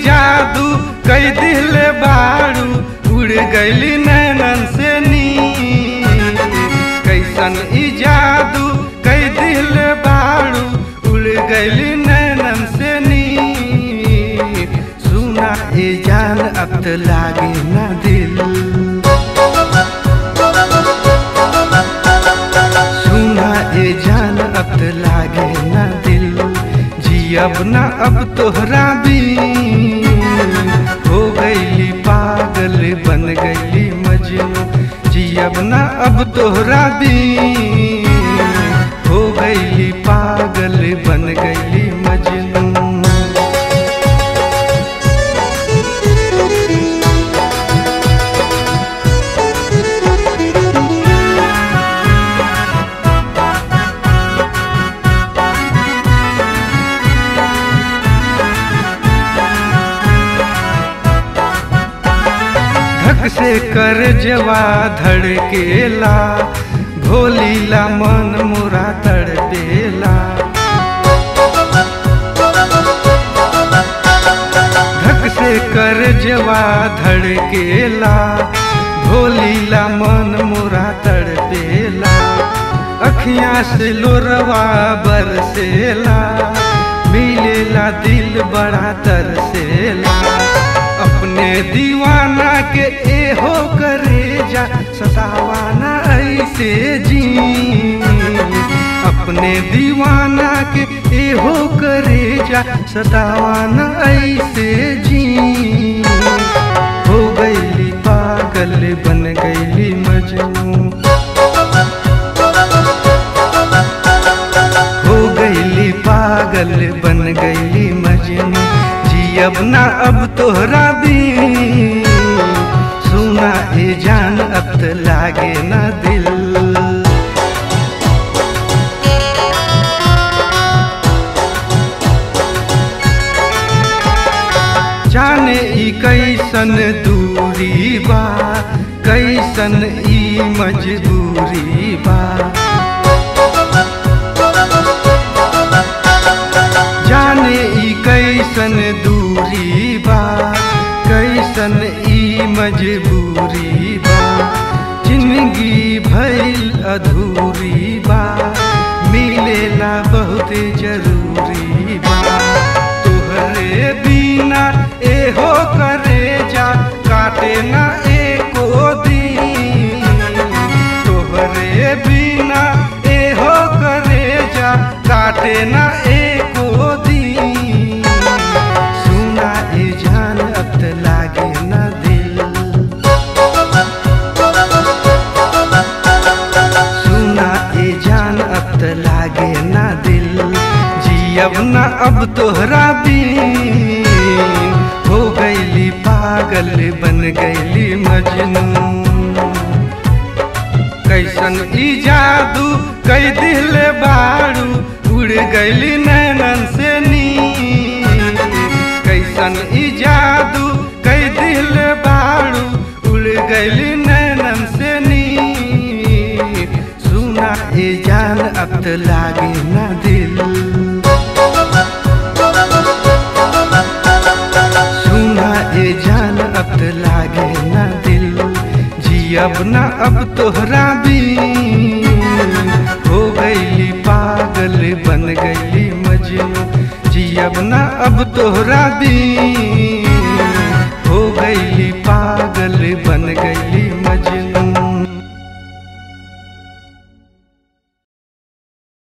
जादू कई दिल बारू उड़ गईली नैनन से नी कैसन ई जादू कई दिल बारू उड़ गईली नैनन से नी सुना ए जान अब तो लागे ना दिल सुना ए जान अब तो लागे ना दिल जियब ना अब तोहरा भी हो गईली पागल बन गईली मजनू जियब ना अब तोहरा भी हो गईली पागल बन गईली मजनू धक से कर जवा धड़केला भोलीला मन मुरा तड़पेला धक से कर जवा धड़केला भोलीला मन मुरा तड़पेला अखियां से लोरवा बरसेला मिलेला दिल बड़ा तरसेला अपने दीवाना के एहो करे जा सतावाना ऐसे जी अपने दीवाना के एहो करे जा सतावाना ऐसे जी हो गईली पागल बन गईली मजनू हो गईली पागल बन गईली मजनू जियब ना अब तोहरा भी सुना ए जान अब तो लागे ना दिल जाने ई कैसन दूरी बा कैसन ई मजबूरी बा जाने ई कैसन दूरी बा कैसन ई मजबूरी बा जिंदगी भइल अधूरी बा मिलेला बहुत जरूरी बा तोहरे बिना एहो करे जा काटे ना एको दिन तोहरे बिना एहो करे जा काटे ना एको दिन सुना ए जान अब तो लागे ना दिल सुना ए जान अब तो लागे ना दिल जियब ना अब तोहरा भी हो गईली पागल बन गईली मजनू कैसन ई जादू कई दिल बारू उड़ गईली नैनन से नी कैसन ई जादू कई दिल बारू उड़ गईली नैनन से नी सुना ए जान अब तो लागे ना दिल सुना ए जान अब तो लागे ना दिल जियब ना अब तोहरा भी हो गईली पागल बन गईली मजनू जियब ना अब तोहरा भी